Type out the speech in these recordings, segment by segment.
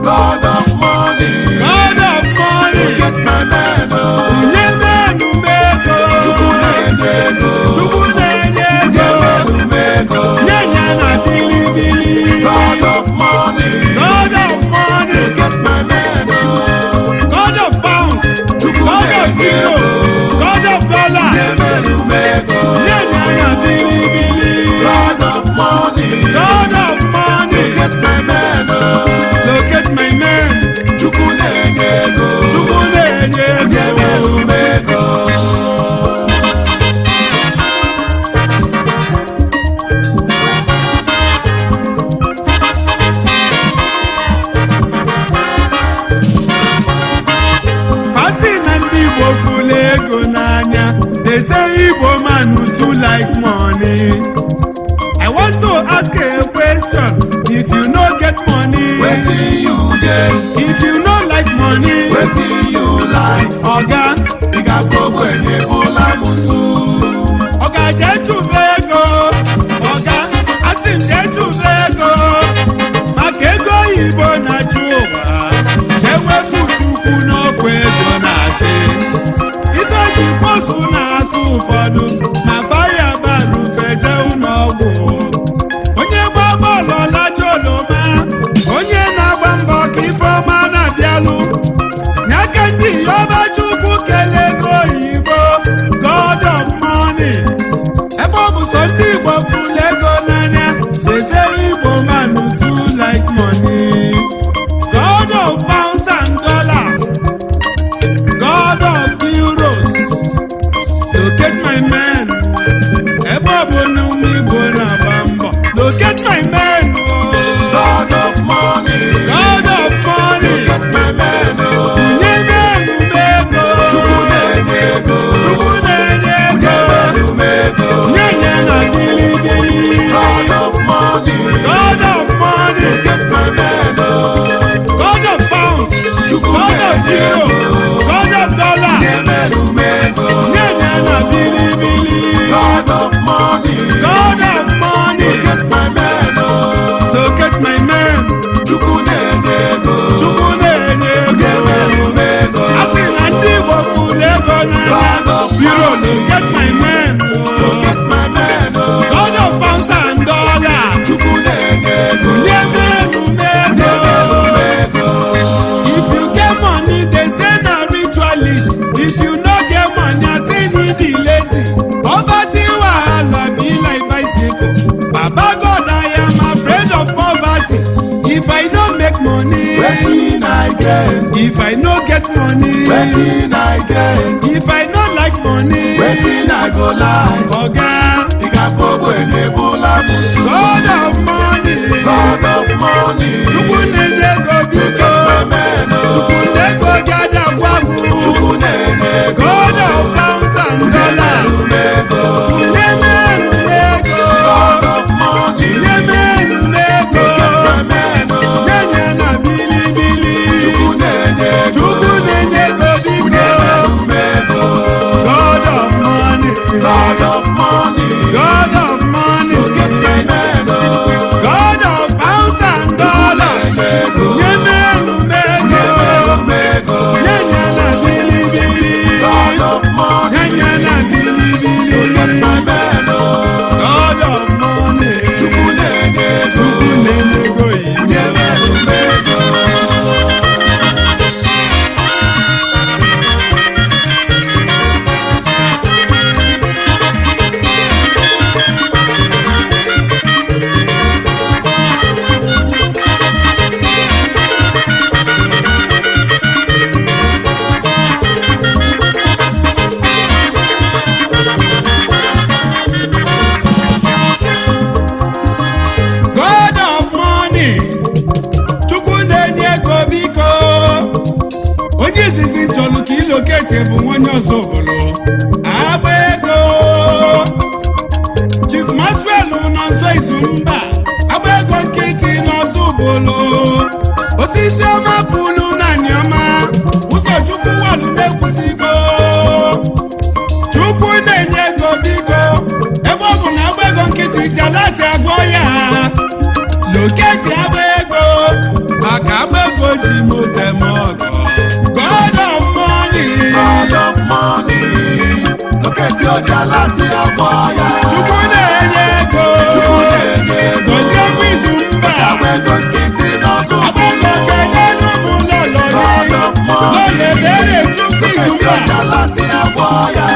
God of money. God of money. Get my man, oh. Nye menu mego. Chukwu na-enye ego. Chukwu na-enye Nye ego. menu m ego. Nye ya na bilibili. God of money. God of money. Get my man, oh. God of pounds. Chukwu God of na-enye euro. ego. God of Nye dollars. menu m ego. Nye ya na bilibili. God of money. God of money. Get my man, oh. Locate my man. Chukwu na-enye ego. Chukwu na-enye Nye menu ego. m ego. Fasi na ndị Igbo fụlụ ego n'anya they say Igbo man who too like money. I want to ask a question if you no get money Wetin you get? if you no like money Wetin you like? oga Ịga gbogbo enye bụla m nso. oga jee chụba ego oga asị m jee chụba ego maka ego oyibo na-achị ụwa ewepụ chukwu n'ọkwa ego na-achị ife ji kwosu na-asụ ụfọdụ ma faya bara ufeje ụlọọgwụ onye gba bọọlụ ọlacha oloma onye na-agba mbọ ka ifeọma na-abịalụ nyaka nji yọba chukwu kelee ego oyibo god of money ebe ọ bụ sọ ndị igbo fụlụ ego n'anya eze igbo man do like money god of pounds and dollars god of euros locate my man ebe ọ bụ na ụmụ igbo na-agba mbọ locate my man oh. God of money. god of money Get my man, oh. nye menu m ego Chukwu na-enye ego. chukwu na-enye Nye ego menu m ego. nye ya na bilibili God of money. god of money Get my man, oh. god of pounds Chukwu god of na-enye euro ego. god of Nye dollars menu m ego. nye ya na bilibili God of money. god of money Get my man, oh. locate my man Chukwu na-enye ego. chukwu na-enye Nye menu ego m ego. a sị na ndị igbo fụlụ ego n'anya God of biro money. locate my man oh. Get my man, oh. god of pounds and dollars Chukwu na-enye ego. nye menu m Nye menu m ego ego. If you get money, they say na ritualist. If you no get money, I say you be lazy. Poverty wahala be like bicycle. Baba God, I am afraid of poverty. If I no make money, Wetin I get? if I no get money, Wetin I get? if I no like money, Wetin I go like? Oga, Ịga gbogbo enye bụla m nso. God of money, God of money. Chukwu na-enye ego biko, Amen, oh. Chukwu na-ego gada gwagwu. Chukwu na-enye ego. God of pounds and dollars. Nye ego. Nye menu ego. God of money. Nye menu ego. Amen, oh. Nye nye na bilibili. Chukwu na-enye ego. Chukwu na-enye ego biko. Ego. God of money. God of money. God of money. Amen, oh. God of pounds and dollars. Nye menu ego. Ego. Nye nye na bilibili. God of money. Nye nye na bilibili. Amen, oh. God of money. Chukwu na-enye ego. Chukwu na-enye ego oyibo. Nye ego. God of money. Chukwu na-enye ego biko. Onye izizi chọrọ ka ilokete bụ nwanne ọzọ obodo. Agba ego. Chief Maxwell nọ nso izu mba. Agba ego nkịtị n'ọzọ obodo. Osisi ọma pụlụ naanị ọma. Ụzọ Chukwu walụ na-ekwusigo. Chukwu na-enye ego biko. Ebe ọ bụ na agba ego nkịtị jalati agwọ ya. loketi agba ego maka agba ego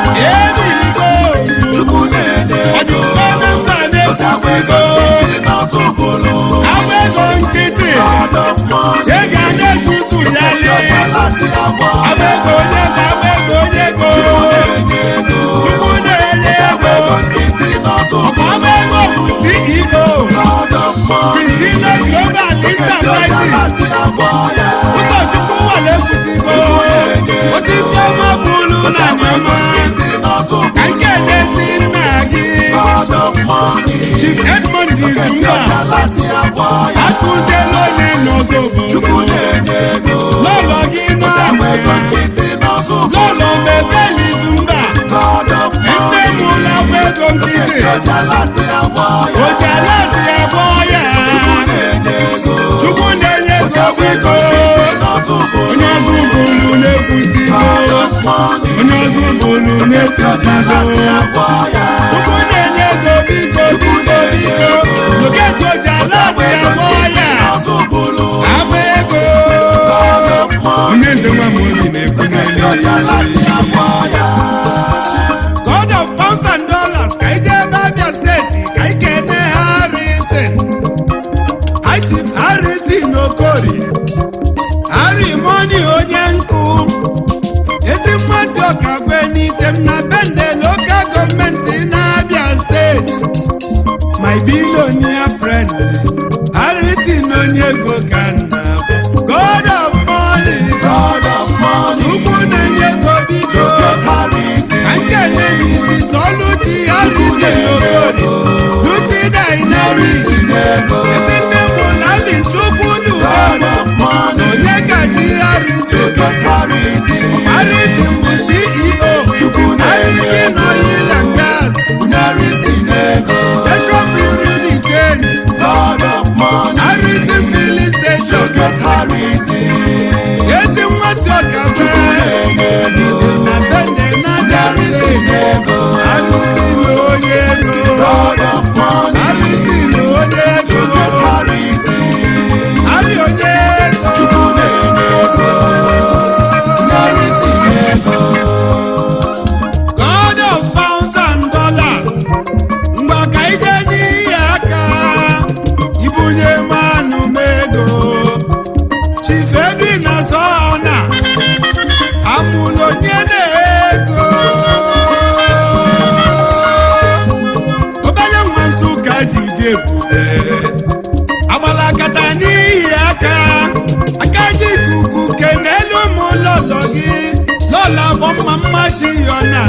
ebigo Chukwu na-enye ego. ọdụkọ na mba na-ekwusigo N'ọzọbụlụ. agba ego nkịtị God of money. ego a na-ezuzu ya lee Ọjalati agwọ agba ya. ego onye ego agba ego onye ego Na-enye ego. chukwu na-enye ego Ego nkịtị n'ọzọbụlụ. ọkwa agba ego bụ ceo God of money. Christina Global Enterprises Ọjalati agwọ ya. ụkọchukwu nwere ekwusigo osisi ọma bụlu na nyama Nkịtị n'ọzọbụlụ. ka nke na-esi nna gị God of money. Chief Edmond Izumba Ọjalati agwọ ya. akụziela onye n'ọzọ Chukwu obodo na-enye ego. lọlọ gị n'ọmụ Ego ya nkịtị n'ọzọbụlụ. lọlọ mebeli Izumba God of nne money. m ụlọ agba ego nkịtị Ọjalati agwọ ya. ojalati abụọ ya Na-enye ego. chukwu na-enye ego biko N'ọzọbụlụ. onye ọzọ bụlu na-ekwusigo God of money. onye ọzọ bụlu na-ekwusigo Ọjalati agwọ ya. chukwu na-enye ego biko biko biko loketi ojalati abụọ ya N'ọzọbụlụ. agba ego God of money. onye nze nwa m obi na-ekwu n'elu Ọjalati agwọ ya. God of pounds and dollars ka ije ebe Abia steeti ka ị kene Harrison Itif Harrison Okori Harry Money onye nkụ ezi mmasị ọkagwe n'item na bende local gọọmenti na Abia steeti my billionaire friend Harrison onye ego ka nna bụ. God of money God of money. Chukwu na-enye ego biko Harrison. ka nke na-emisi sọlụchi Harrison Okori Luchi Dynamics Ego. ezi nne m Lavin Chukwu God Dubem of money. onye kachi Harrison God Harrison. Harrison bụ CEO Chukwu na-enye Harrison Oil and Gas Harrison ego. Petro Bureau Chain God of money. Harrison Filling Station God Harrison. ezi nmasị ọkagbe Ego. na bende na Harrison Dante ego. Harrison onye ego God of money. Harrison onye ego God Harrison. Harry onye ego Harrison ego. God of pounds and dollars mgbe ka ije n'ihe aka ibunye mmanụ m ego Chief Edwin na Sona amụlụ onye na-ego obere nwa Nsụka ji dị ebube agbalakata n'ihi aka aka ji ikuku kenelu m lọlọ gị lọla bụ mma mmachi yọna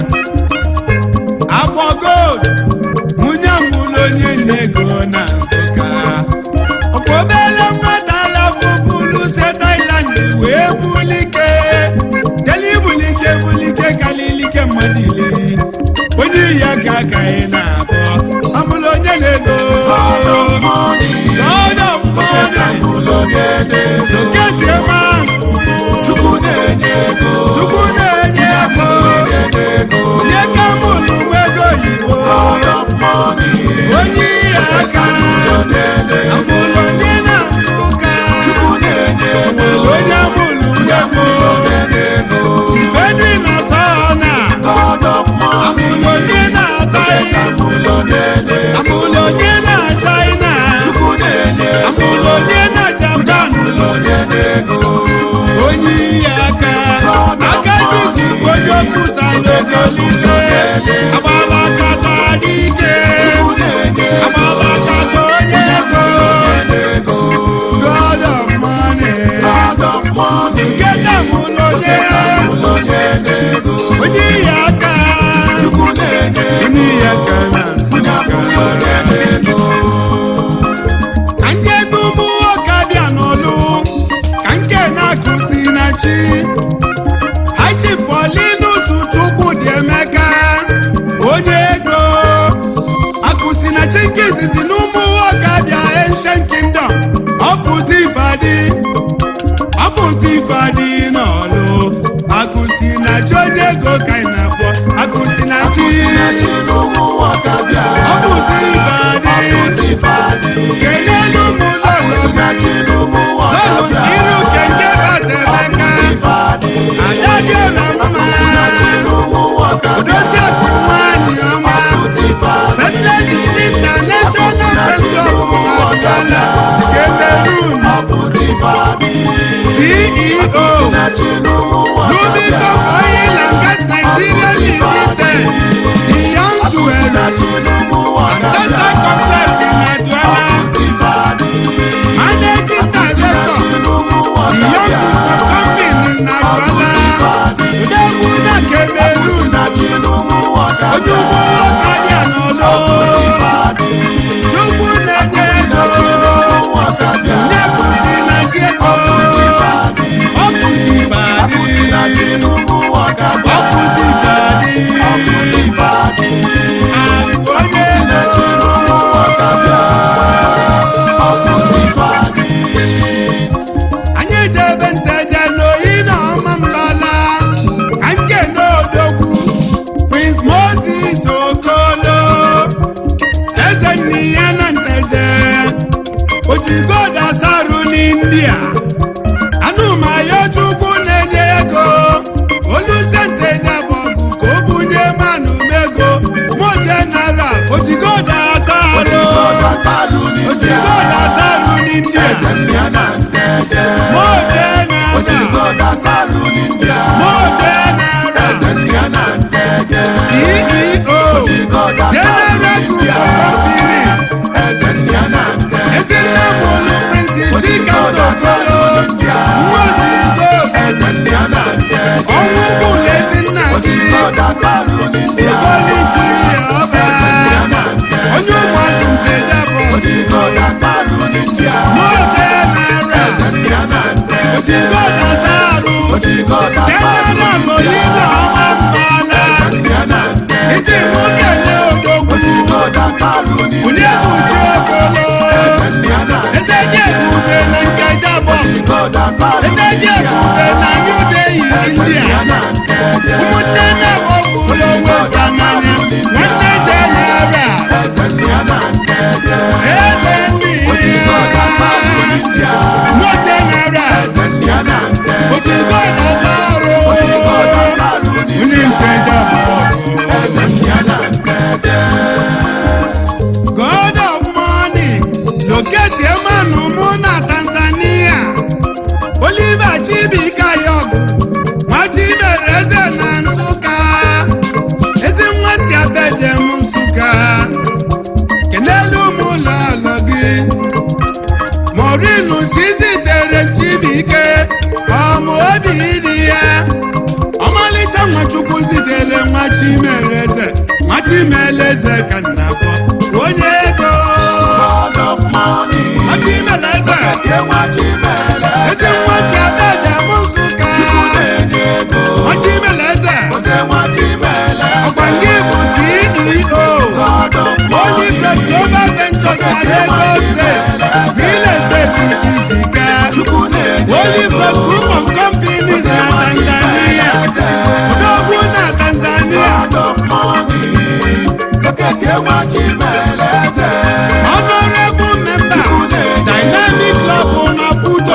agbọ gold nwunye mụlụ onye na-ego na nsụka ọkwa obere nwata alafụfụlu se Thailand wee bulike deli bulike bulike kalilike mmadụ ile onye iyi aka ka ị na-abọ amụlụ onye na-ego God of money. God of money Ụlọ na-enye ego. Loketi ebe ahụ Chukwu na-enye ego. Chukwu na-enye ego Na-enye ego. onye ka mụlụ nwa ego oyibo God of money. onye ihe aka Ụlọ na-enye ego. amụlụ onye na-azụ ụka Chukwu na-enye ego. nwere onye amụlụ nwa ego Na-enye ego. ifedri na sọna God of money. amụlụ onye na-ata ihe Ụlọ na-enye ego. amụlụ onye na China Chukwu na-enye ego. amụlụ onye na Japan Ụlọ na-enye ego. onye ihe aka aka ji ikuku onye okwusa n'ogolile agbala kata dike Chukwu na-enye ego. agbala kata onye ego Na-enye ego. God of money God of money. nketa mụ n'onye Ụlọ na-enye ego. onye ihe aka Chukwu na-enye ego. onye ihe aka na nsụka Ụlọ na-enye ego. ka nke n'ụmụ nwoke bịa n'ọlụ ka nke na-akụzi na chi hachi polinus chukwu dị emeka onye ego akụzi na chi nke izizi n'ụmụ nwoke bịa ancient kingdom ọpụta ifeadị ọpụta ifeadị n'ọlụ akụzi na chi onye ego ka ị na-akpọ akụzi na chi ọpụta ifeadị kelelu m lọlọ gị lọlọ iru kenke bata emeka ada dị ụlọ mma odozi akụ nwanyị ọma first lady international first club na Douala Cameroon CEO Rubicon Oil and Gas Nigeria Limited Beyond Jewelry and Textile Complex in Douala Managing Director Beyond Group Company na Douala Odogwu na Cameroon onye ugbo nwoke dị n'ụlọ Chukwu na-enye ego nye kụzi na chi ego ọ kụzi fadị ọ kụzi fadị akụ onye ego anyị ejebe nteje n'oyi na ọma mbala ka nke n'odogwu prince moses okolo eze nne ya na nteje ojigoda saru n'india anụmayo chukwu na-enye ego oluze nteje bụ ọgụ ka o bunye manụ mego mo general ojigoda saru ojigoda saru n'india mo general mo general ceo general group of companies ezinne mụlụ prince chika sokolo nwojigo ọnwụ bụ ezinna gị ikolichi ọba onye ụmụazụ nteja bụ mo general ojigo dasaru general oyinbo ọma mbala isi mụ kele odogwu onye kpuchi okolo eze ji ebube na nkeja bụ eze ji ebube na new delhi india ụmụnne na-ewepụrụ onwe fa n'anya nwanne jenara eze ndị ya mo jenara ojigo dasaru onye nkeja bụ God of money locate Emanu mụ na Tanzania Oliver Chibika Yogu Nwachimere eze na Nsụka ezi nwa si abede m Nsụka kelelu m ụlọ alọ gị Morinu chizitere Chibike ọmụ obi dị ya ọmalịcha nwachukwu zitere nwachimere eze nwachimere eze ka nna kpọ onye ego nwachimere eze ezi nwa si abede m Nsụka nwachimere eze ọkwa nke bụ CEO Olympic Global Ventures na Lagos State Real Estate Ikijika Olympic Group of Companies na Tanzania Odogwu na Tanzania Honorable member Dynamic Club na Puto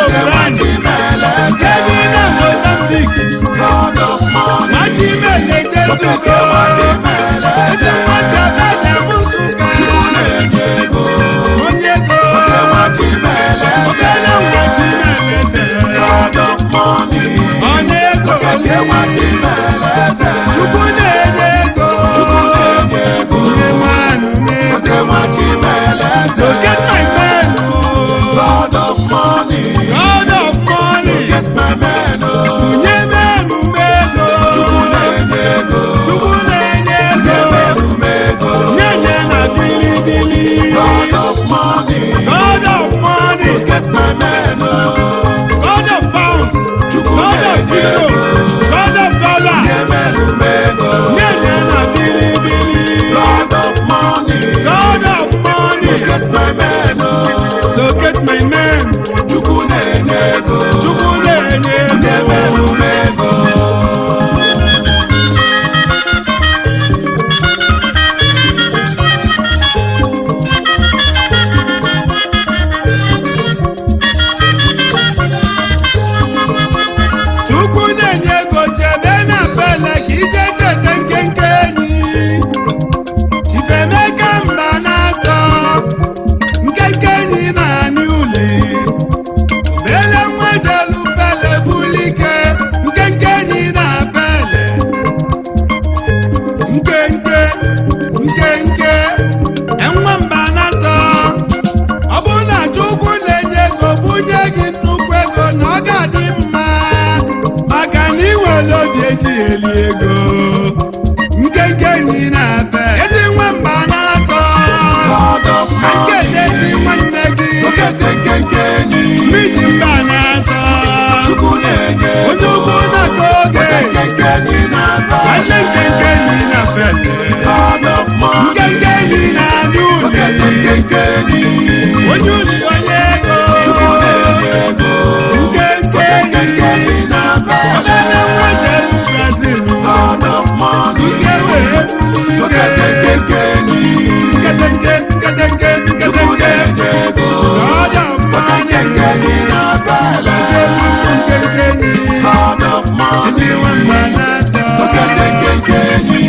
bele. Gọzielu ụmụ nkenke enyi. God of Ezi money. nwamba na-asọ. Okete nkenke enyi.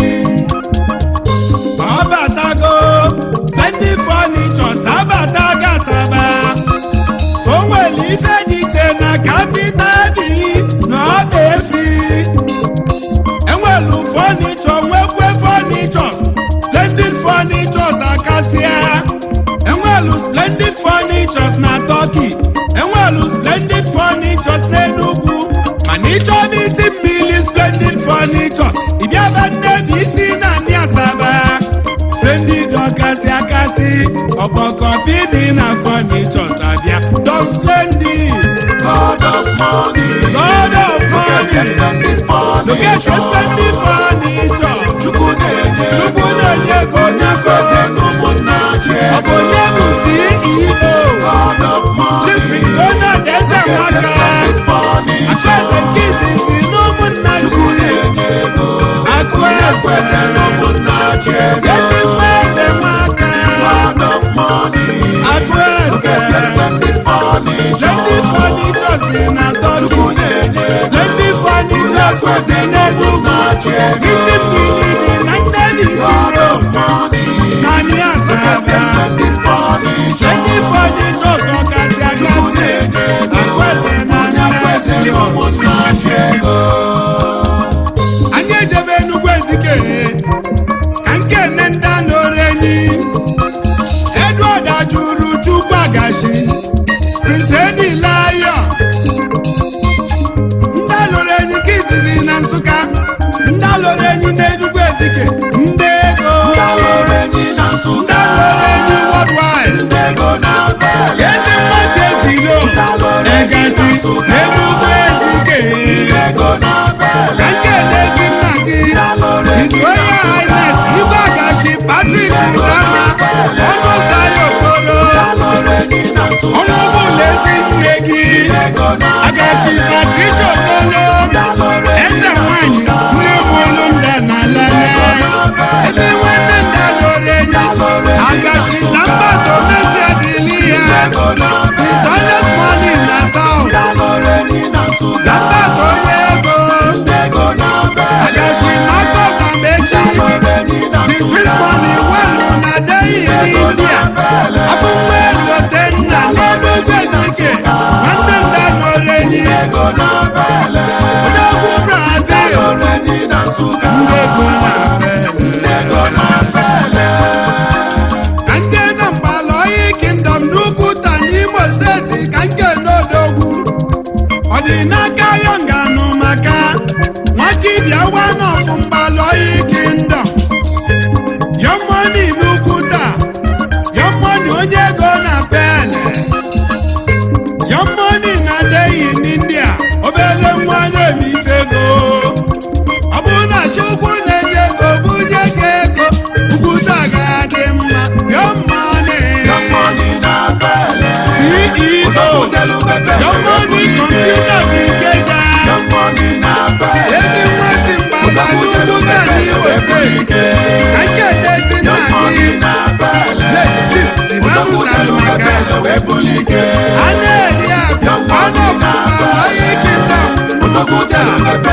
Ọbatago ndị fọnichọs abatago Asaba. O nwere ife dị iche na kapital bi na ọba efi. Enwelu fọnichọ nwekwe fọnichọs splendid fọnichọs akasịa. Enwelu splendid fọnichọs na Turkey. Enwelu splendid fọnichọs n'Enugu. Mana ịchọba isi mmiri splendid fọnichọs. Ịbịaba nnebi isi na ndị Asaba. Splendid ọkasị akasị. Ọkpọkọpi dị na fọnichọs abịa. Don splendid. God of money. God of Okete money. splendid Look at your furniture. splendid furniture. Chukwu na-enye Chukwu na-enye ego onye Gọzie n'ụmụnna chi Ọ bụ onye bụ CEO. God of Chief money. Donald Eze Okete Nwaka. splendid furniture. Akụeze nke izizi n'ụmụnna Chukwu chi. na-enye ego Akụeze. Gọzie n'ụmụnna chi Ezi nwa Eze Nwaka. God of money. Akụeze. Okete splendid furniture. Splendid furnitures dị na Chukwu Turkey. na-enye ego Splendid furnitures kwesị n'Enugu. Isi mmiri dị na Nnedi God Siro. of money. Na ndị Okete Asaba. splendid furniture. Splendid furnitures ọkasị akasị. Akụeze na Onye kwesị Nnedi n'ụmụnna chi ego anyị ejebe Enugu Ezike ka nke nne ndị anọrụ enyi Edward ajụrụ Chukwu agashi Prince Edi Lion ndị alụrụ enyi ka izizi na Nsụka ndị alụrụ enyi na Enugu Ezike ndị ego Alụrụ enyi na ndị Nsụka alụrụ enyi worldwide ndị ego na-abịa ezi mmasị ezigo egasi na Enugu Ezike ego na-abịa ka nke na-ezi nna gị His Royal Highness Igwe Agashi Patrick Udama ọnụ Sayo Okoro alụrụ enyi na Nsụka ọnụ bụla ezi nne gị ego Agashi Patricia Okoro eze nwanyị nne mụrụ nda na lele ezi nwanne nda lụrụ enyi Agashi Lambert Omendi Adili ya the tallest money na South alụrụ enyi na Nsụka Lambert onye ego ego na-abịa Agashi Marcus Amechi alụrụ enyi na The Chris money wenu na Delhi in India. Afụnwe elote nna n'Enugu Ezike. Nwanne nda nọrọ enyi. ego na-abịa Odogwu Brazil. alụrụ enyi na Nsụka Ndị ego na-abịa. ego na-abịa Ka nje na Mgbalaoyi Kingdom n'Ukwuta n'Imo steeti ka nke n'Odogwu. Ọ dị n'aka Yonganụ maka Nwakibia Wanọfụ Mgbalaoyi Kingdom. Young money n'Ukwuta. Young money onye ego na pele. Young money na deyi n'India. Obele nwa na-ebife ego. Ọ bụrụ na Chukwu na-enye ego bunye gị ego. Ukwuta ga-adị mma. Young money. money na-abịa CEO. Young money computer application. money na-abịa Ezi mmasị mgbada n'Ukwuta n'Imo steeti. Ka nke dezi nna gị. Chief Simanụ Salumaka. A na-eri akụ anụ ọfụma onye kingdom n'Ukwuta.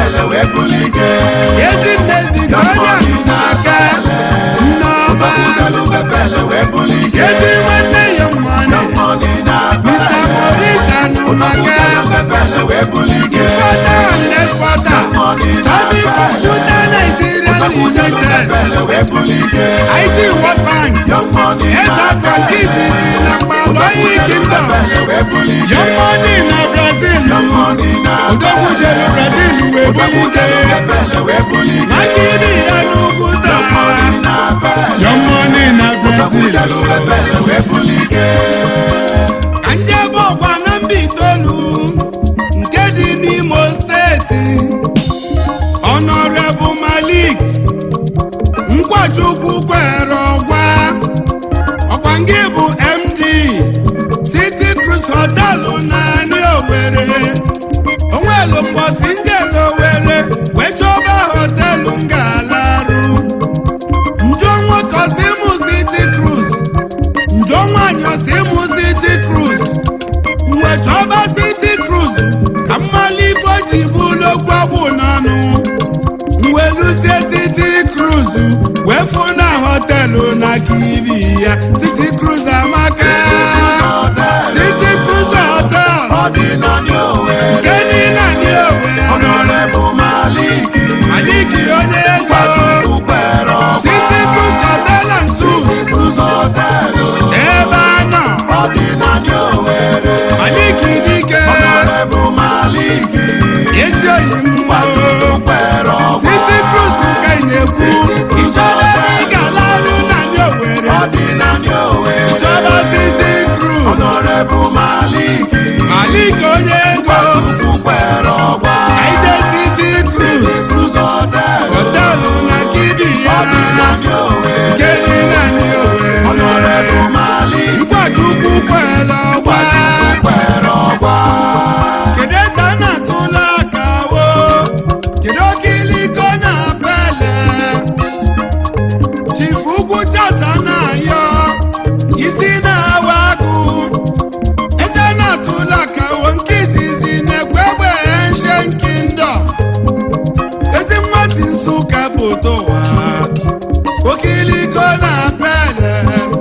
Ezi nne Victoria Maka Nneọma. Ezi nwanne ya mmanụ. Mr. Maurice Anumaka. Importer and exporter. Tommy Computer Nigeria Limited. IT World Bank. Eza Francis na Mgbalaoyi Kingdom. Young money na Brazil. Odogwu jere Brazil wee bulite. Makidi ya n'Ukwuta. Young money na Brazil. Ka njebe ọgwa na mba itoolu nke dị n'Imo steeti. Honorable Malik Nkwachukwu kwere ọgwa ọkwa ngị bụ MD City Cruise kwulokwu ọgwụ n'ọnụ mweluzie city cruise wee fụ na họtelụ na kiri ya city cruise amaka city cruise hotel Ọ dị na New Owerri. nke niile dị owe Honorable Maliki. maliki onye ego Nwachukwu kwere ọgba. city cruise hotel and suites Cruise Hotel. ebe a nọ Ọ dị na New Owerri. maliki dike Honorable Maliki. ezi oyi Nwachukwu mma kwere ọgba. City Cruise ka ị na-ekwu ịchọba ebe ị ga-alarụ na ndị Owerri Ọ dị na New Owerri. ịchọba City Cruise Honorable Maliki. Malik onye ego Nwachukwu kwere ọgba. Aije City Cruise Cruise Hotel. họtelụ na kidi ya Ọ dị na New Owerri. nke dị na ndị Honorable Owerri Maliki. Nkwachukwu kwere ọgba Nwachukwu kwere ọgba. kedu eze a na-atụla aka wo kedu oke iliko na pele chifu ugwu chasa na-ayọ isi na-awa agụ eze na-atụla aka wo nke izizi na-ekwe egbe enshen kingdom ezi mmasị nsụka bụ towa oke iliko na pele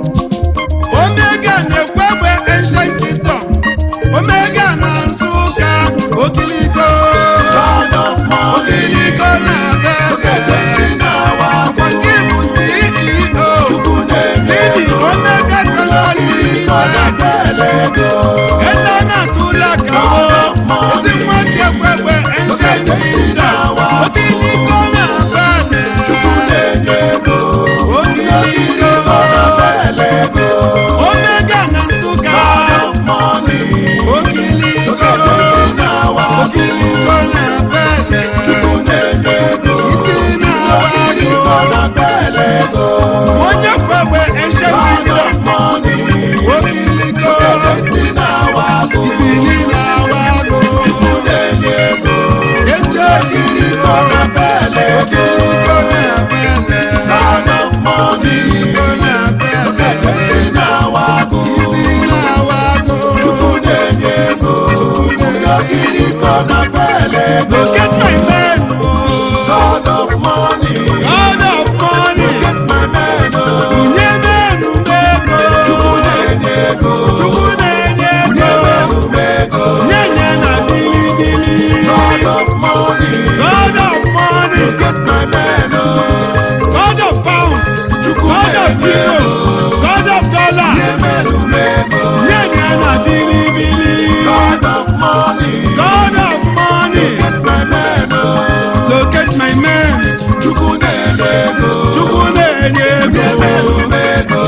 omega na-ekwe egbe enshen kingdom omega na nsụka okiliko God of money. okiliko na Okeche si bebe n'awa. ọkwa nke bụ ceo Chukwu na-enye cd ego. omega transport Ọ na-ebele ego. eze na-atụla ka o ezi mmasị ekwekwe enshen kingdom okiliko na bebe Chukwu na-enye ego. okiliko Ọ na-ebele ego. omega na nsụka God of money. okiliko Okeche si n'awa. okiliko na bebe Chukwu na-enye ego. isi na-awa Ọ agụ na-ebele ego. onye kwegbe God enshekindo of money. okiliko Okeche si n'awa. isili na-awa agụ Chukwu na-enye ego. ezi okiliko Ọ na-ebele ego. okiliko na-abele God of money. okiliko Okeche na-abele si n'awa. isi na-awa agụ Chukwu na-enye ego. Okiliko na-ebele ego. Look at my man, God of money. God of money. Get my man. oh. Nye menu mego. Chukwu na-enye ego. Chukwu na-enye Nye ego. menu mego. Nye nye na bilibili. God of money. God of money. Get my man. oh. God of pounds. Chukwu God of na-enye euro. ego. God of Nye dollars. menu mego. Nye nye na bilibili. God of money. God of money. Get my man. oh. Locate my man. Chukwu na-enye ego. Chukwu na-enye Nye menu ego. mego.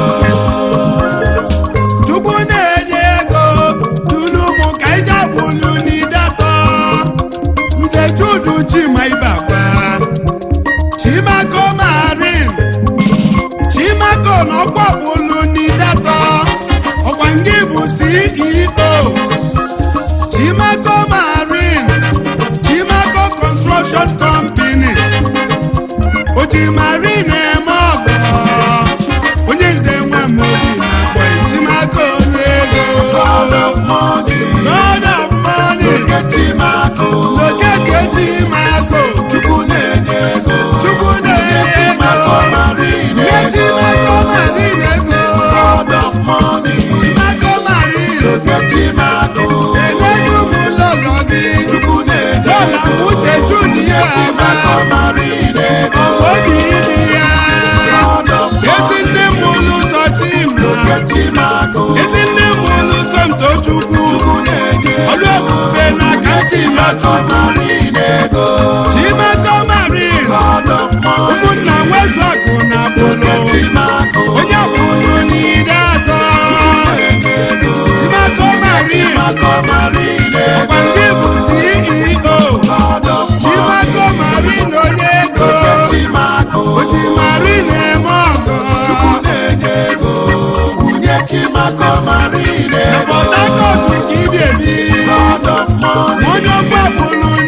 Chukwu na-enye ego tulu mụ ka ije bụlu n'idatọ Nze Judu Chima Ibakwa Chimako Marin Chimako n'ọkwa bụlu n'idatọ ọkwa ngị bụ CEO Chimako Marin Chimako Construction Company Oji Marin eme ọgọ onye nze nwe m obi na-akpọ Chimako onye ego God of money. God of money Get him out. oh. Lokeke Chimako Chukwu na-enye ego. Chukwu na-enye ego nye Chimako Marin ego God of money. Chimako Marin Get him out. oh. enyeghị ụmụ lọlọ gị Chukwu na-enye lọla ego. Uche Judu ya Chimako marine ego. ọgwụ obi ibi ya God of ezi money. nne m ụlụ ụzọ Chima Get him out. oh. ezi nne m ụlụ ụzọ Mtochukwu Chukwu na-enye ego. ọlụ ebube na ka m si Chimako lọtụ marine ego. Chimako Marin God of money. ụmụnna nwezu akụ na bụlụ Get him out. oh. onye bụlụ n'ide atọ Na-enye ego. Chimako Marin Chimako marine ego. ọkwa ndị bụ CEO God of Chimako money. Marin onye ego Get him out. oh. oji Marin eme ọgọ Chukwu na-enye ego. Nwunye Chimako marine na ego. Port Harcourt ka ibi ebi God of money. onye ọkwa bụlụ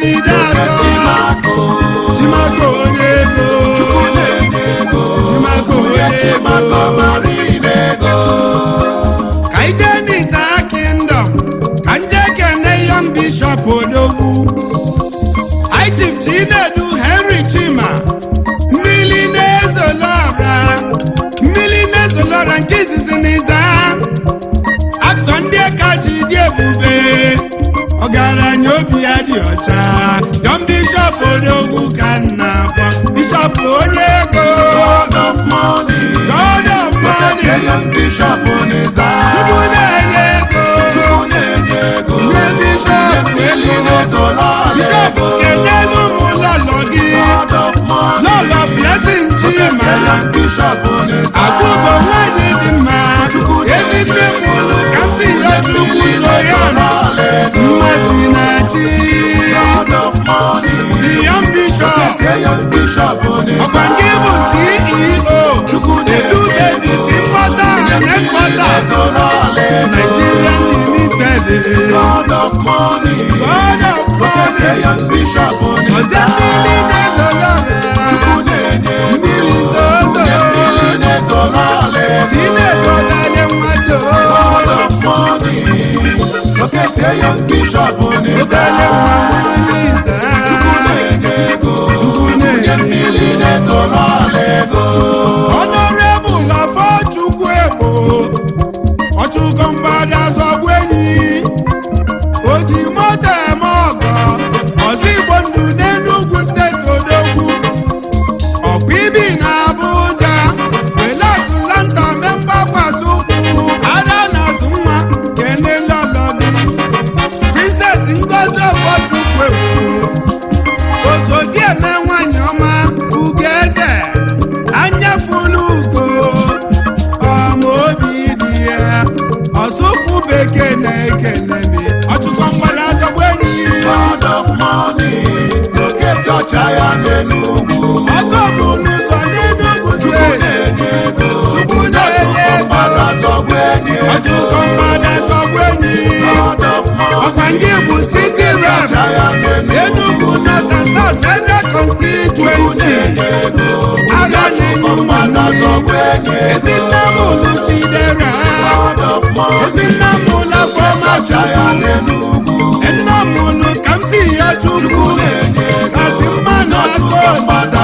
dị ọcha John Bishop odogwu ka m na-akpọ Bishop onye ego God of money. God of money Young Bishop Oneza. Chukwu na-enye ego Chukwu na-enye ego. Nye Bishop Mmiri ego na-ezola ala Bishop ego. kenelu m lọlọ gị God of money. lọlọ blessing chima Young Bishop Oneza. akụkọ nwanyị dị mma ezi nne m ụlụ ka m si ya chukwu too ya nọ mmasị na chi God of money. the young bishop Young Bishop Oneza. ọkwa nke bụ ceo edu babies importer and exporter Ezola ala ego. nigeria limited God of money. god of money Young Bishop ọzọ Oneza. mmiri na-ezoro Chukwu na-enye ego. mmiri zozo Mmiri na-ezola ala ego. chinebodale mmajo God of money. Lokete young bishop Oneza. obele mmanwụ Chukwu na-enye ego. Chukwu na-enye Mmiri na-ezola ala ego. Honorable Afọchukwu Egbo ọchụkọ mgbada zọgbu enyi o ji moto eme ọgọ ọzọ igbo ndụ n'Enugu steeti odogwu ọkwa ibi na Abuja wele Atlanta mee mgbakwasị ụkwụ ada na-azụ nwa kenelọlọ gị Princess Ngozi Afọchukwu Egbo osodieme nwanyị ọma ugeze anya fulu ugo ọma obi dị ya ọsụkwụ bekee na-ekene mi ọchụkwa mgbada azọgbu enyi God of money. Lokete ọcha ya n'Enugu. ọgọ bụ n'ụzọ n'Enugu Chukwu steeti na-enye ego. Chukwu na-enye ego. Mmadụ azọgbu enyi ego. ọchụkọ mgbada azọgbu enyi God of ọkwa money. ndị bụ city rep Ọcha ya n'Enugu. Enugu North and South Federal Constituency aga na-enye ụmụ azọgbu enyi ego. ezinne m ụlụ chidera God of money. ezinne m ụlụ afọma Ọcha ya chukwu n'Enugu. nne m ụlụ ka m si ya chukwu kasị mma na aka olisa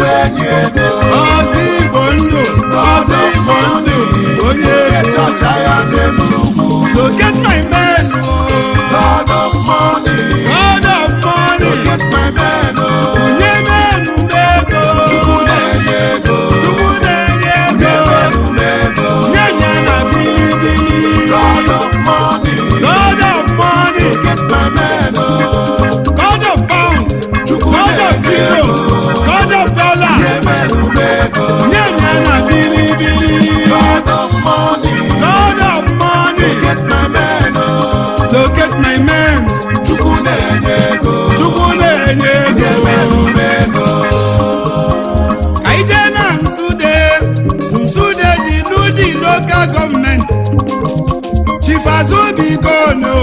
ọzọ igbo ndụ ọzọ igbo ndụ onye ego locate my man oh. God of money onye menu m ego chukwu na-enye ego nye ya na bilibili God of money God of pounds God of euro God of dollar nye ya na bilibili God of money locate my man chukwu na-enye ego ka ije na nsude nsude dị n'ụdị lokal gọọmenti chief azubigono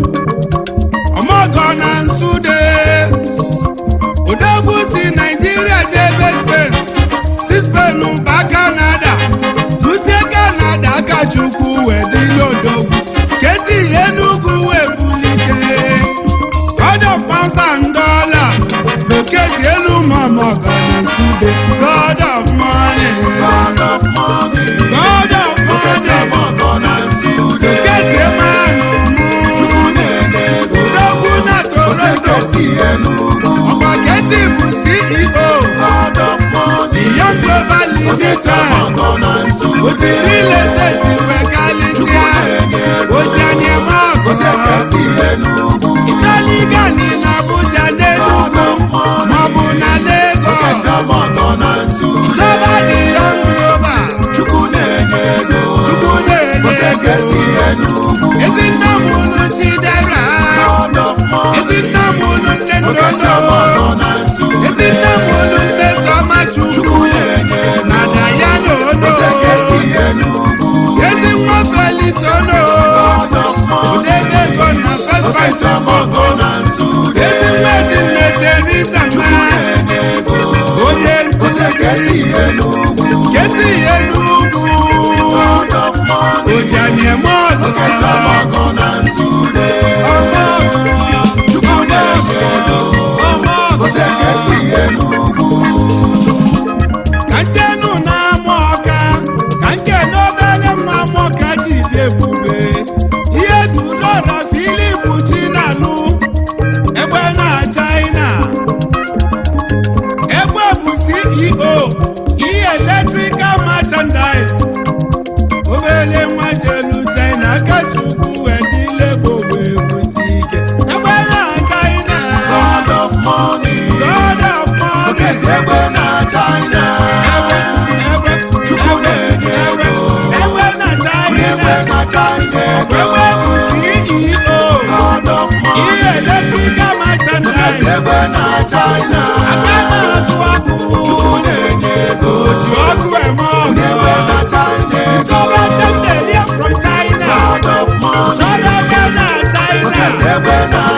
ọmọgọ na nsude odogwu si naijiria jebe spen si spen ba kanada lusie kanada aka chukwu wee dịla odogwu kesi enugwu wee bulite God of pounds and dollars locate elu mọmọgọ na nsude God of money God of money locate mmanụ mụ odogwu na toronto ọkwa kesi bụ ceo Young Global Limited otiri real estate wee kalịsịa oji anya eme ọgọ ịchọla ịga ni na Abuja n'Enugu maọbụ na Lagos chọba dị Young Global Chukwu na-enye ego. Chukwu na-enye ego ezinne m ụlụ Chidera God of money. ezinne m ụlụ nne ndodo Ọmọgọ na nsu. ezinne m ụlụ Mmesoma Chukwu na Dayana Ono Kesi Enugu. ezi nwa Felix Ono God of money. odebe ego na First Bank Ọmọgọ na nsu. ezi nwa ezinne Teresa Ma Na-enye ego. onye nkụzi Kesi Enugu. kesi Enugu God of money. ojani eme ọgọ Ọmọgọ na nsu. ọmọ ọgọ Chukwu na-enye ego. ọmọ ọgọ Kesi Enugu. ka njenu na-amụ ọka ka nke n'obere mma amụ ọka ji dị ebube ihe zulọra filip chinalụ egbe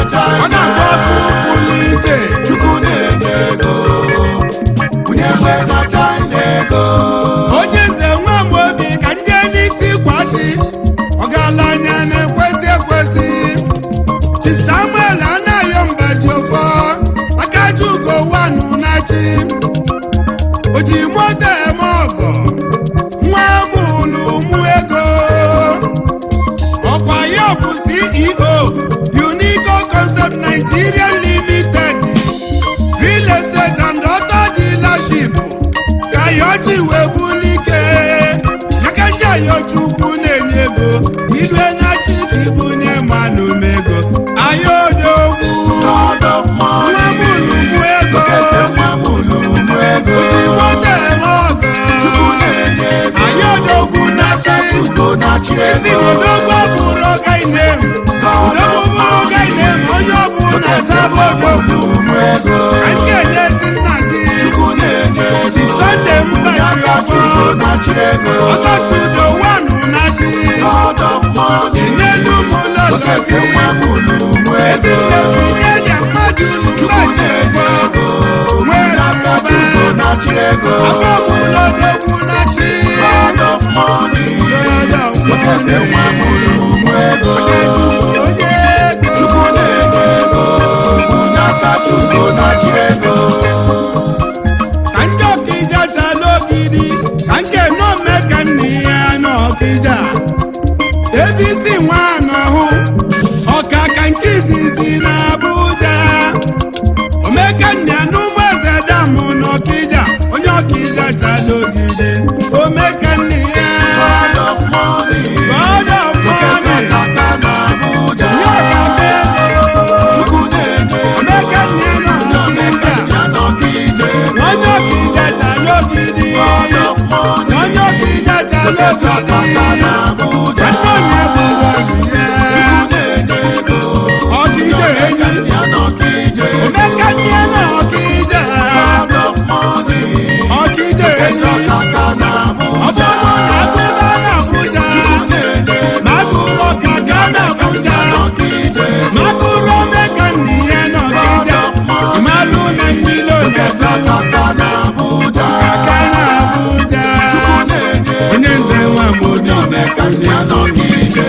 China. ọ na-atọ ọkụ pụrụ iche Chukwu na-enye ego. Onye nwe na China ego. onye nze nwa m obi ka nje n'isi kwasị ọgaranya na-ekwesị ekwesị Chief Samuel anaghị mbaji ofọ akaji ugo wanu nachi oji moto eme ọgọ nwa mụlụ mụ ego ọkwa ya bụ ceo unico concept nigeria limited real estate and auto dealership ka yoji wee bulike yakaji ayochukwu na-enye ego ilue na chifi bunye mmanụ mego ayodogwu God of money. nwa mụlụ mụ ego Okete nwa mụlụ mụ ego. oji moto eme ọgọ Chukwu na-enye ego. ayodogwu na chi Ugo na-achị isi ego. n'odogwu bụrụ ọgaine odogwu bụrụ ọgaine onye ọbụla zaba odogwu Mụ ego. ka nke elezi nna gị Chukwu na-enye ego. si sọnde mbaji Nyakasị ọfọ ugo na-achị ego. ọtọchudo wanụ na chi God of money. n'elu ụlọ Okete sọti nwa mụlụ mụ ezi ego. nneti enye mmadụ Chukwu mbaji na-enye ọfọ ego. nwee Nyakasị ọba ugo na-achị ego. afọ ụlọ odogwu na chi God of money. Okete nwa mụlụ mụ ego. onye ego Chukwu na-enye ego. Nyakasị ugo na-achị ego. ka ndị ọkịja chala ogidi ka nke nọme ka nne ya n'ọkịja ezi isi nwa n'ọhụ ọka ka nke izizi na Abuja omeka nne ya n'ụmụ eze damụ n'ọkịja onye ọkịja chala ogidi omeka nne ya God of money. God of Okete money kaka na Abuja. nye ọkaka ego Chukwu na-enye ego. omeka nne ya n'ọkịja Ya n'ọkịja. onye ọkịja chala ogidi God of money. onye ọkịja chala Okete kaka ogidi na Abuja. onye bụrụ ọgịja na-enye ego. ọkịja enyi Ya n'ọkịja. omeka nne na ọkịja God of money. ọkịja enyi Kaka na Abuja. ọ bụrụ na agụba na Abuja Na-enye ego. ma agụrụ ọka ga na Abuja N'ọkịja. ma agụrụ omeka nne ya na ọkịja ịmalụ na mmiri Okete ometụ kaka na Abuja. aka na Abuja Na-enye ego. onye nze nwa m obi Omeka ya n'ọkịja.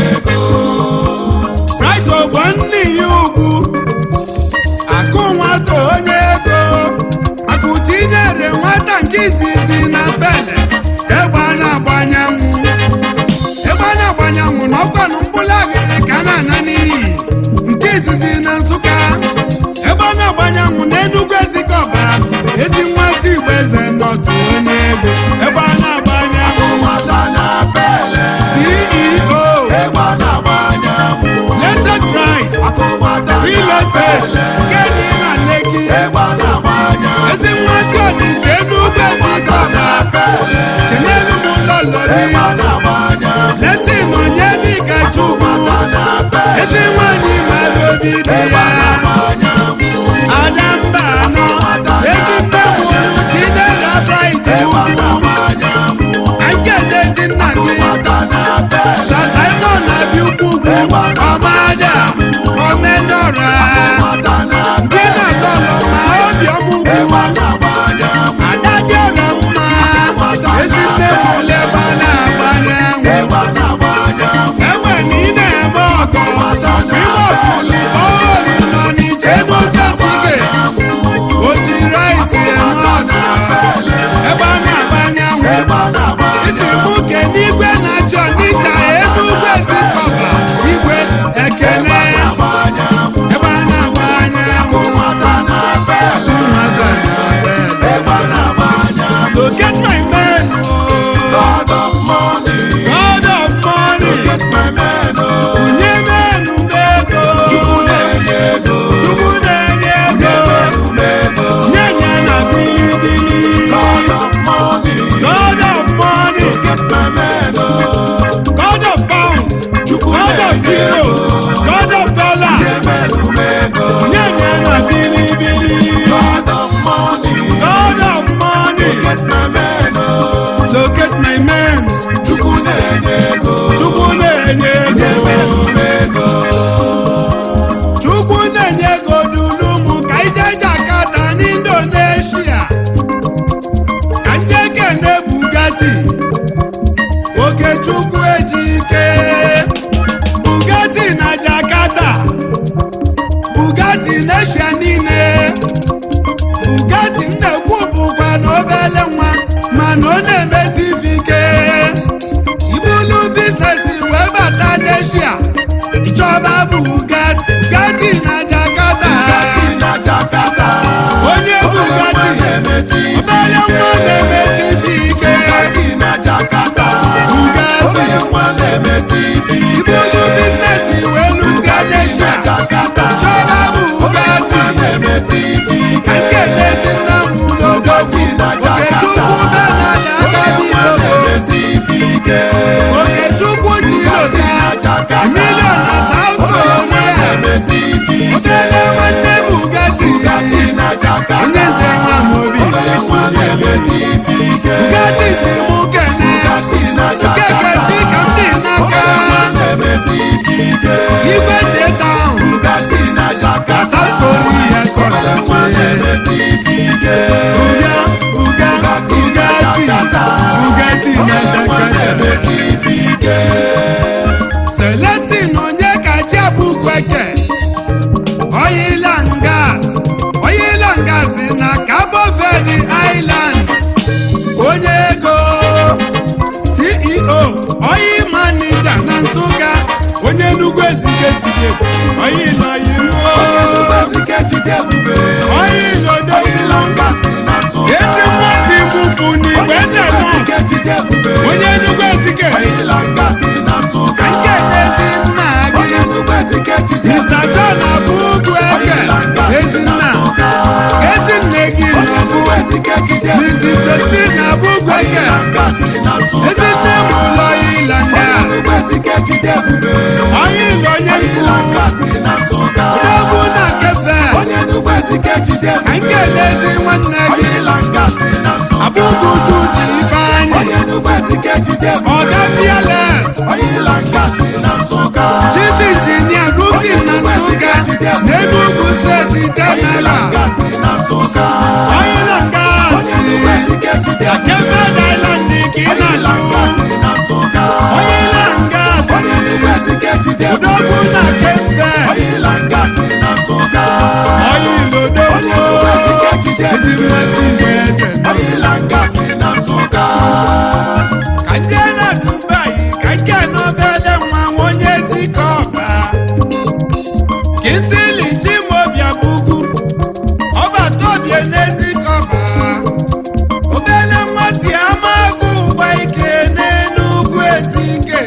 Right ogbo nne ya ugwu akụ nwata onye ego akụchinyere nwata nke izizi na pele egbe a na-agbanyanwụ egbe a na-agbanyanwụ na ọkwanụ mkpụrụ agịrị ka a na-ana n'iyi nke izizi na nsụka ebe a na-agbanyanwụ na enugwu ezikọba ezi nmasị igbo eze nọtụ onye ego ebe a na-agbanyanwụ Nwata na pele. ceo Egbe na-agba anyanwụ. blessed right Akụ nwata real na estate pele. nke dị na Lekki Egbe na-agba anyanwụ. ezi nmasị ọdịje n'ugwu ezikọba Pele. kenelu m ụlọ lọri Egbe na-agba anyanwụ. lesin onye dịka chukwu Nwata na pele. ezi nwanyị mara obi dị Egbe ya na-agba anyanwụ. ada mba anọ ezi nne mụrụ chidera bright Egbe ugwu na-agba anyanwụ. ankele ezi nna gị Nwata na pele. sa simon na-abịa ukwu ugwu ọmada omenọra Nwata na gị na lọlọ ma obi ọmụgwụ Egbe na-agba anyanwụ. ada dị ọrọ mma ezi nne mụrụ ebe a na-agbanye anwụ Egbe na-agba anyanwụ. egbe na ị na-eme ọgọ ime ọbụla ọrụ n'eshia niile bugatti m na-ekwu bụkwa na obele nwa mana ọ na-emesi ife ike ibulu biznesi wee bata n'eshia ịchọba bugatti bugatti na jakarta Bugatti na Jakarta. onye bugatti obele nwa na-emesi ife ike Bugatti na Jakarta. Bugatti. Onye nwa na-emesi ife ike. ibulu biznesi wee lụzie n'eshia Jakarta. ịchọba Onye bugatti nwa na-emesi ife ka ike. nke na-esi nna m Bugatti na Jakarta. okechukwu benada Onye agadi nwa logo na-emesi ife ike. okechukwu Bugatti na chilota Jakarta. milion na south Onye nwa korea na-emesi ife ike. obele nwanne bugatti Bugatti na Jakarta. onye nze nwa m obi Onye nwa na-emesi ife ike. bugatti si mụ kene Bugatti na Jakarta. okekechi ka m dị n'aka Onye nwa na-emesi ife ike. igwe cheta Bugatti na Jakarta. south korea Onye nwa kọlachi na-emesi ife ike. buga buga bugatti bugatti na Onye nwa jakarta na-emesi ife ike. Celestin onye kachi abụkweke oil and gas oil and gas na Cabo Verde Island onye ego CEO oil manager na Nsụka onye Enugu ezike jide oil oyi Onye mmụọ Nnubezike jide ebube. oil odogwu Oil and gas na Nsụka. ezi mmasị mbufu n'igwe eze nọ Nnubezike jide ebube. onye Enugu ezike Oil and gas na Nsụka. nke ezi nna Onye gị Nnubezike jide Mr. ebube. John Abubu Eke Oil and gas na Ezinna Nsụka. Ezinne gị Onye nọbụ Nnubezike jide Mrs. ebube. Josephine Abubu Eke Oil and gas na Nsụka. Ezinne m ụlọ Ilanga Onye Nnubezike jide ebube. onye Ilo onye Oil and nkwu gas na Nsụka. Odogwu na Kefe Onye Nnubezike jide ka nke ebube. n'ezi nwanne gị Oil and gas na Nsụka. Abubu Jude Ifeanyị Onye Nnubezike jide ebube. Ọga Fearless Oil and gas na Nsụka. Chief Engineer Rufin na Nsụka n'Enugu Steeti Oil and General gas na Nsụka. Oil and Gas Onye Nnubezike jide na ebube. Kefe Island ka ị Oil and na-achụ gas na Nsụka. Oil and Gas Onye Nnubezike jide ebube. Odogwu na Kefe Oil and gas na Nsụka. Oil Onye Odogwu Nnubezike jide ezi ebube. mmasị igwe eze Oil and gas na Nsụka. ka ndị na Dubai ka nke n'obele nwa nwa onye ezi ka ọba Kinsili Chimobia Bugu ọbata obie n'ezi ka ọba obele nwa si ama agụ ụgba ike n'Enugu Ezike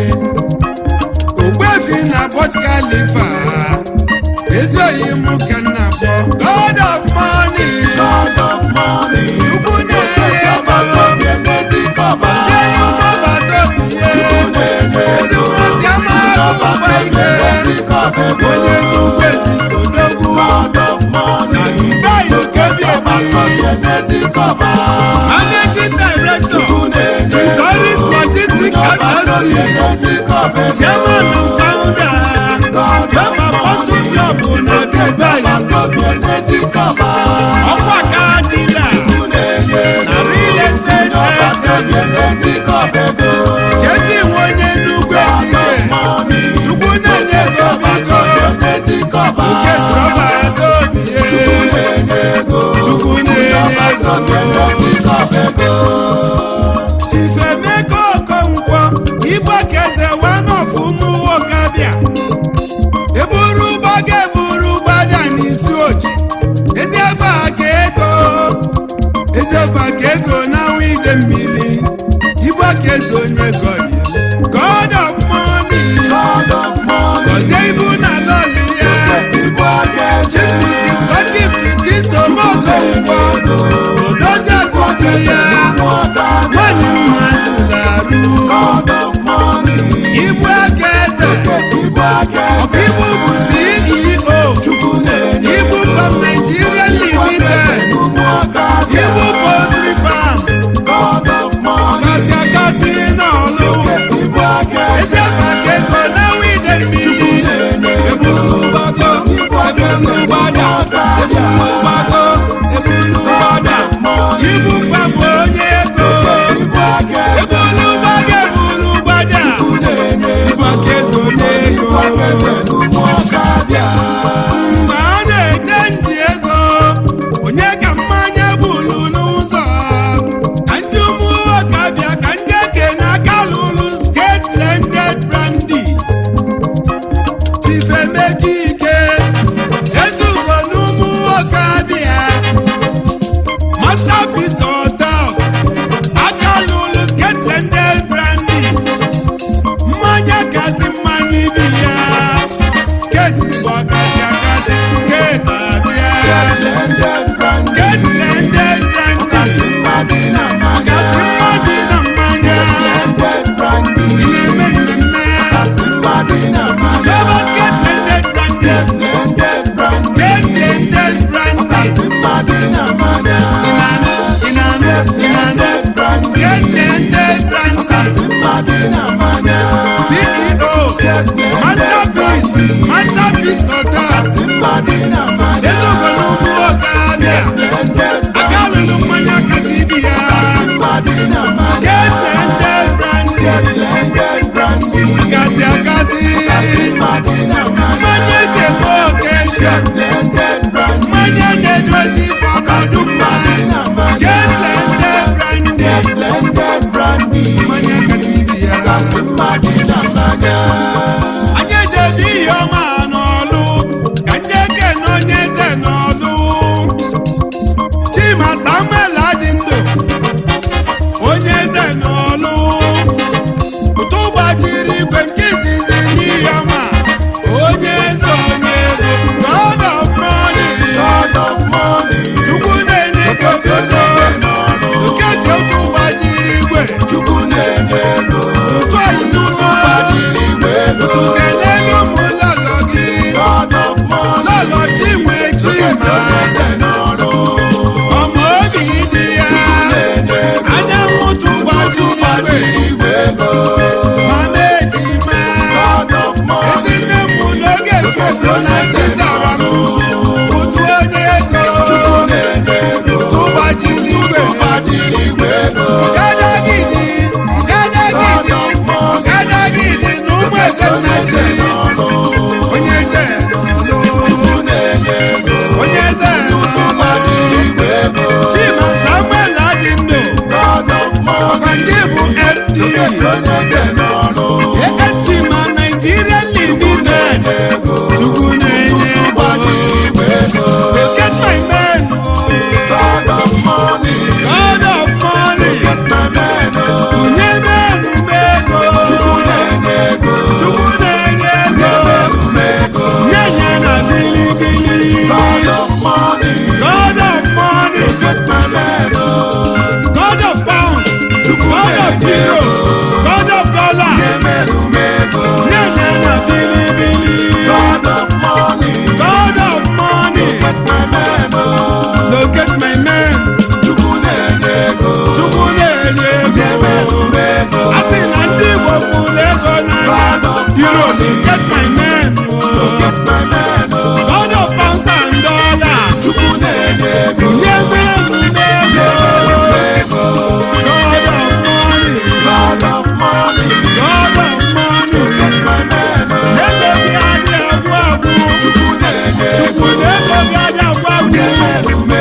Ogbuefi na Burj Khalifa ezi oyi mụ ka nna kpọ God of money God of money. Chukwu na-enye ego Onye Nnezikọba. Sẹ́yìn ọmọ bàtọ́ mi yé. Ezi nwa si ama agụ ụgba ike. Onye nnukwu ezi kodogwu. God of money. Ìgbà yìí kéde mi. Onye Nnezikọba. Managing Director. Onye Historic Logistic LLC. Nnezikọba. Chairman and Founder. Yom Apostle Club na Dubai. Onye Nnezikọba. Ọkwa ka dila. Na real estate agent. Onye Nnezikọba ego. Jesi nwe onye nnukwu ezike. Chukwu na-enye ego biko. Nke trọba ego bie. Chukwu na-enye ego. Chifemeka Okonkwo Igbo keze wanof ụmụnwokabịa eburu gbaga eburu gbada n'isi oji ezi efe aka ego ezi efe aka ego na wide mmiri Igbo keze onye gọyi God of money gọzie ibu na lọli ya Chief Mrs. Godgift Chisom Okonkwo odozi akụkọ ya nwanyị mma zụlarụ Ibu aka eze ọkaibu bụ CEO Ibu from Nigeria Limited Ibu Poultry Farm ọkasị akasị n'ọlụ ezi afa ka ego na wide mmiri ebulu gbago ebulu gbada ebulu gbago ebulu gbada Ibu farm onye ego ebulu gbaga ebulu gbada Igbo aka eze onye ego mgbe a mmadụ na mmanya ezogolo ụmụ nwoke abịa blended aka lụrụ mmanya kasị ibi ya mmadụ na mmanya get blended brandy blended brandy kasị akasị mmadụ na mmanya mmanya eji eme okesha blended brandy mmanya na-edozi ọkọdụ mma na mmanya get blended brandy blended brandy mmanya kasị ibi ya mmadụ na mmanya anyị ejebi ihe ọma n'ọlụ ka ndị eke na onye eze n'ọlụ chima samuel adị ndụ onye eze n'ọlụ ụtụ gbajiri igwe nke izizi n'ihe ọma onye eze onye eze god of money God of money chukwu na-enye gị otuto okete otu gbajiri igwe Chukwu na-enye ego ụtụ anyị n'ụzọ gbajiri igwe ego ụtụ kelelu ụmụ lọlọ gị God of money lọlọ chinwe chima eze n'ọrụ ọmọ obi dị ya na-enye ego anyanwụ tụgbaju igwe igwe ego mama ejima God of money ezinne m n'oge chukwu na chizara m ụtụ onye ego na-enye ego tụgbajiri igwe gbajiri igwe ego ọgadagidi ọgadagidi ọgadagidi na ụmụ eze nna chi onye eze n'ọlụ na-enye ego onye eze n'ọlụ igwe ego chima samuel adị ndụ God of money ọkwa ndị bụ md onye eze n'ọrụ esi ma naijiria limited ego chukwu na-enye ego igwe ego get my man God of money god of money get my man oh. bunye menu m ego Chukwu na-enye ego chukwu na-enye ego nye nye na bilibili God of money god of money get my man oh. god of pounds god of euro god of dollar Emeru m ego nye nye na bilibili God of money god of money get my man oh. locate my man Chukwu na-enye ego chukwu na-enye ego m ego a sị na ndị igbo fụrụ ego n'anya hero get my man get my man oh. god of pounds and dollars Chukwu na-enye ego nye menu n'ego ego god of money God of money god of money get my man oh. ego gị adị agwụ agwụ Chukwu na-enye chukwu na ego gị adị agwụ agwụ ego